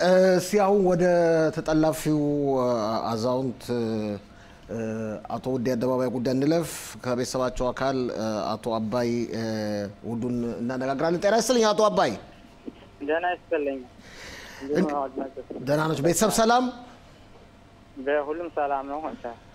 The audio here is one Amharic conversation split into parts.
እስቲ አሁን ወደ ተጠላፊው አዛውንት አቶ ውዴ አደባባይ ጉዳይ እንለፍ። ከቤተሰባቸው አካል አቶ አባይ ውዱን እናነጋግራለን። ጤና ይስጥልኝ አቶ አባይ። ደህና ይስጥልኝ። ደህና ነች? ቤተሰብ ሰላም? በሁሉም ሰላም ነው።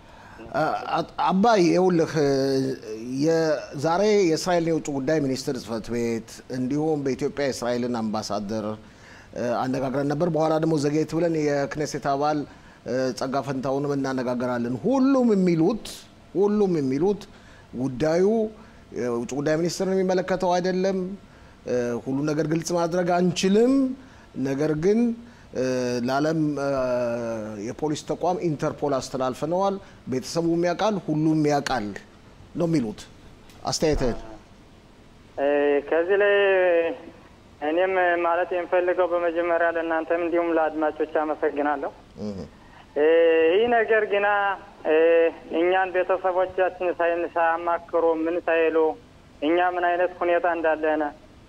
አባይ ይኸውልህ ዛሬ የእስራኤልን የውጭ ጉዳይ ሚኒስትር ጽህፈት ቤት እንዲሁም በኢትዮጵያ የእስራኤልን አምባሳደር አነጋግረን ነበር። በኋላ ደግሞ ዘጌት ብለን የክኔሴት አባል ጸጋ ፈንታውንም እናነጋገራለን። ሁሉም የሚሉት ሁሉም የሚሉት ጉዳዩ የውጭ ጉዳይ ሚኒስትርን የሚመለከተው አይደለም። ሁሉ ነገር ግልጽ ማድረግ አንችልም። ነገር ግን ለዓለም የፖሊስ ተቋም ኢንተርፖል አስተላልፈነዋል። ቤተሰቡም ያውቃል፣ ሁሉም ያውቃል ነው የሚሉት። አስተያየትህን ከዚህ ላይ እኔም ማለት የምፈልገው በመጀመሪያ ለእናንተም እንዲሁም ለአድማጮች አመሰግናለሁ። ይህ ነገር ግና እኛን ቤተሰቦቻችን ሳያማክሩ ምን ሳይሉ እኛ ምን አይነት ሁኔታ እንዳለነ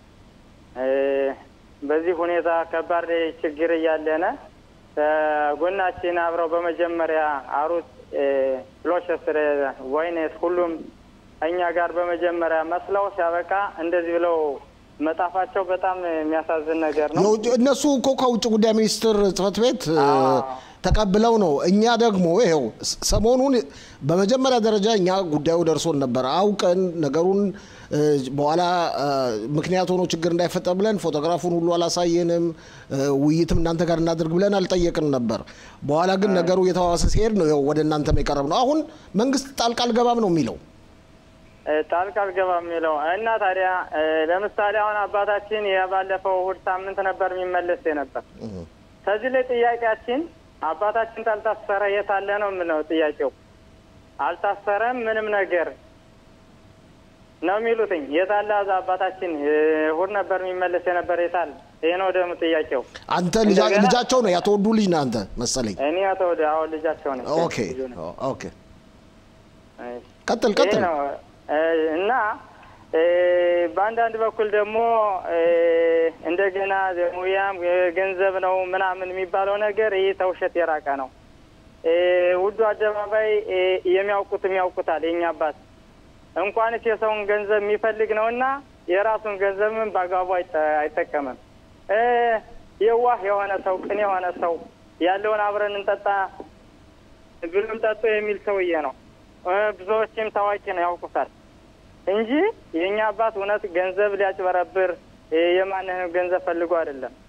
በዚህ ሁኔታ ከባድ ችግር እያለነ ጎናችን አብረው በመጀመሪያ አሩት ፍሎሸስር ወይኔት ሁሉም እኛ ጋር በመጀመሪያ መስለው ሲያበቃ እንደዚህ ብለው መጣፋቸው በጣም የሚያሳዝን ነገር ነው። እነሱ እኮ ከውጭ ጉዳይ ሚኒስትር ጽህፈት ቤት ተቀብለው ነው። እኛ ደግሞ ይኸው ሰሞኑን በመጀመሪያ ደረጃ እኛ ጉዳዩ ደርሶን ነበር አውቀን ነገሩን በኋላ ምክንያት ሆኖ ችግር እንዳይፈጠር ብለን ፎቶግራፉን ሁሉ አላሳየንም። ውይይትም እናንተ ጋር እናድርግ ብለን አልጠየቅን ነበር። በኋላ ግን ነገሩ እየተባባሰ ሲሄድ ነው ይኸው ወደ እናንተም የቀረብ ነው። አሁን መንግስት ጣልቃ አልገባም ነው የሚለው ጣልቃ አልገባም የሚለው እና ታዲያ ለምሳሌ አሁን አባታችን የባለፈው እሑድ ሳምንት ነበር የሚመለስ ነበር። ከዚህ ላይ ጥያቄያችን አባታችን ታልታሰረ የት አለ ነው የምለው ጥያቄው። አልታሰረም ምንም ነገር ነው የሚሉትኝ። የት አለ አባታችን? እሑድ ነበር የሚመለስ የነበር የት አለ? ይሄ ነው ደግሞ ጥያቄው። አንተ ልጃቸው ነው ያተወዱ ልጅ ነህ አንተ መሰለኝ። እኔ ያተወደ አሁን ልጃቸው ነኝ። ኦኬ ኦኬ፣ ቀጥል ቀጥል። እና በአንዳንድ በኩል ደግሞ እንደገና ሙያም ገንዘብ ነው ምናምን የሚባለው ነገር ይህ ተውሸት የራቀ ነው። ውዱ አደባባይ የሚያውቁትም ያውቁታል። የኛ አባት እንኳንስ የሰውን ገንዘብ የሚፈልግ ነው እና የራሱን ገንዘብም በአግባቡ አይጠቀምም። የዋህ የሆነ ሰው፣ ቅን የሆነ ሰው ያለውን አብረን እንጠጣ ብሉም ጠጡ የሚል ሰውዬ ነው። ብዙዎችም ታዋቂ ነው ያውቁታል እንጂ የእኛ አባት እውነት ገንዘብ ሊያጭበረብር የማንንም ገንዘብ ፈልጎ አይደለም።